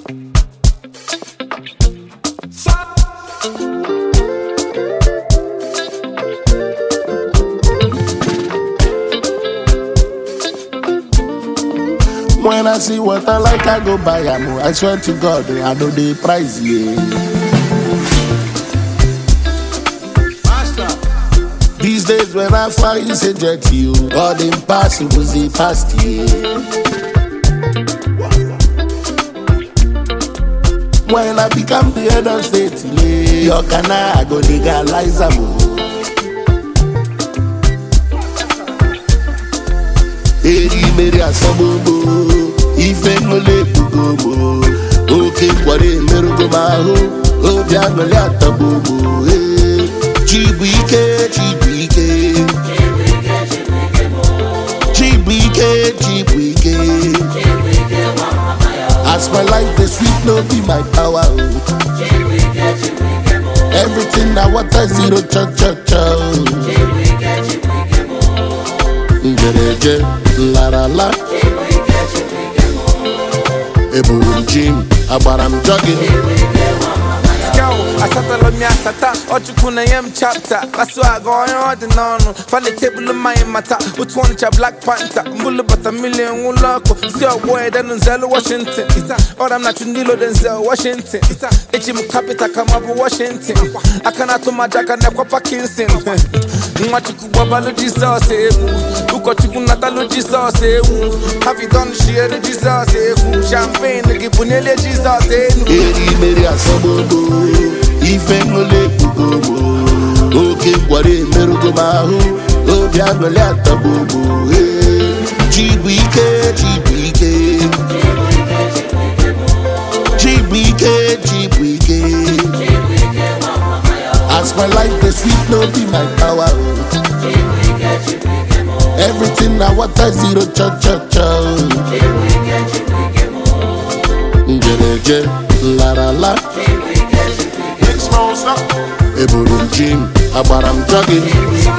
When I see what I like, I go buy am. I swear to God, I know the price, yeah. These days when I fly, it's a jet to you. All the impossible, the past, yeah. When I become the head of state, yeah, your can I go legalize am. oh. eri mmeri asọgbogbo ife ṅụle ekpugomo oke nkwari emerụgo m ahụ obi aṅụrị atagbogbo ee. chi bụ ike chi bụ ike chi bụ ike chi bụ ike as my life dey sweet no be my power o everything na water zero cho cho cho. njereje larala eburu m ji m agbara m jọgin Yo, asatala m ya asata ọchukwu na nye m chapta asụ aga onye ọ dị n'ọnụ fali tebụl mmanya mata otu ọnịcha black panther mbụlụ bata milion nwụlọ ọkụ si ọgbọ edenu nzelu washington ọra m na chundilo denzel washington eji m kapita ka ma bụ washington aka na-atụ m aja aka na-ekwa parkinson nwachukwu gbabalụ jizọs egwu ụkọchukwu natalụ jizọs egwu havidon shiere jizọs egwu champagne gị bụ n'elie jizọs enu eri mmeri asọgbogbo ife ṅụle ekpugomo oke nkwari emerụgo m ahụ obi aṅụrị atagbogbo ee. chi bụ ike chi bụ ike chi bụ ike chi bụ ike as my life dey sweet no be my power o. everything na water zero cho cho cho. njereje larala Big Smoke, stop. eburu m ji m agbara m jọgin